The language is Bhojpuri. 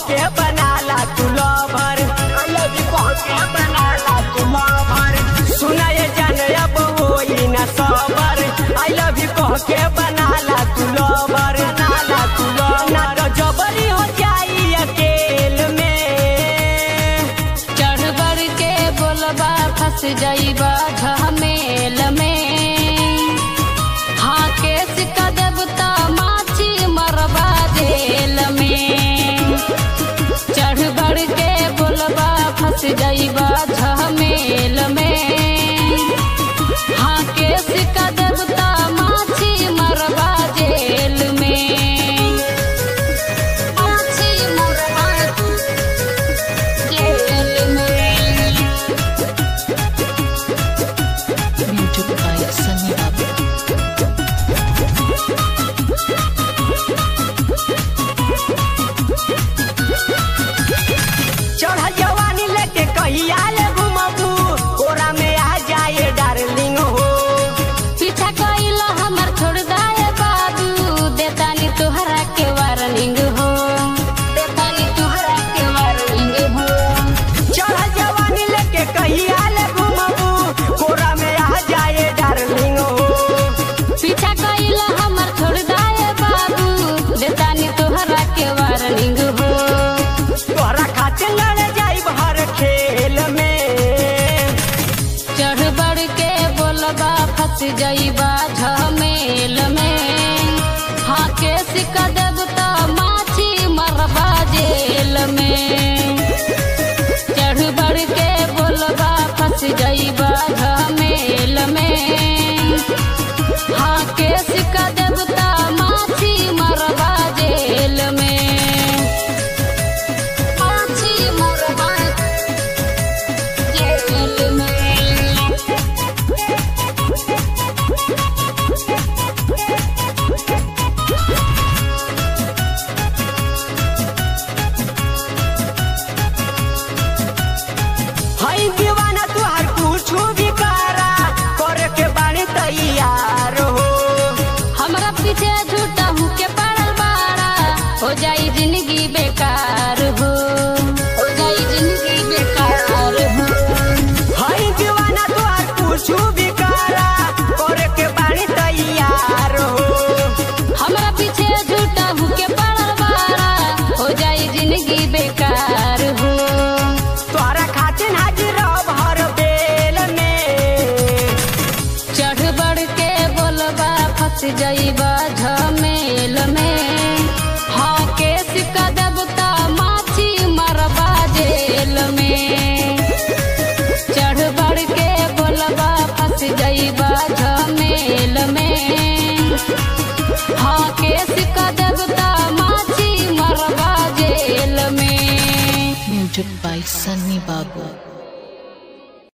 के बनाला तू लवर आई लव यू कह के बनाला तू लवर सुना ये जान अब होई ना सबर आई लव यू कह के बनाला तू लवर बनाला तू लवर ना तो जबरी हो जाई अकेल में चढ़ बढ़ के बोलबा फंस जाइबा झमेल में हाँ केस कदब त माछी मरबा जेल में चढ़ बढ़ के बोलबा फंस जाइबा झमेल में हाँ केस कदब त माछी मरबा जेल में माछी मरबा जेल में Music by Sunny Babu. चढ़ जवानी लेके कहिया ले घुमबू कोरा में आ जाए डार्लिंग हो पीछा कइला हमर छोड़ दाए बाबू देतानी तोहरा के वार्निंग हो देतानी तोहरा के वार्निंग हो चढ़ जवानी लेके कहिया ले घुमबू कोरा में आ जाए डार्लिंग हो पीछा कइला हमर छोड़ दाए बाबू देतानी तोहरा के वार्निंग हो तोहरा खातिर लड़ जाई हर खेल में चढ़ बढ़ के बोलबा फंस जाइबा झमेल में हाँ के सिक्का देब त माछी मरबा जेल में चढ़ बढ़ के बोलबा फंस जाइबा झमेल में हाँ के सिक्का देब त माछी मरबा जेल में माछी मरबा जेल में हई दीवाना तुहार कुछ भी करा करे के बाणी तैयार हो हमरा पीछे झूठा हूँ के पड़ल बाड़ा हो जाई जिंदगी बेकार हो हो जाई जिंदगी बेकार हो हई दीवाना तुहार कुछ भी करा करे के बाणी तैयार हो हमरा पीछे झूठा हूँ के पड़ल बाड़ा हो जाई जिंदगी बेकार हो तोहरा खातिर हाजिर रह हर बेल में चढ़ बढ़ के बोलबा फंस जाइबा झमेल में हाँ के सिक्का देब त माछी मरबा जेल में चढ़ बढ़ के बोलबा फंस जाइबा झमेल में हाँ के सिक्का देब त माछी मरबा जेल में Music by Sunny Babu.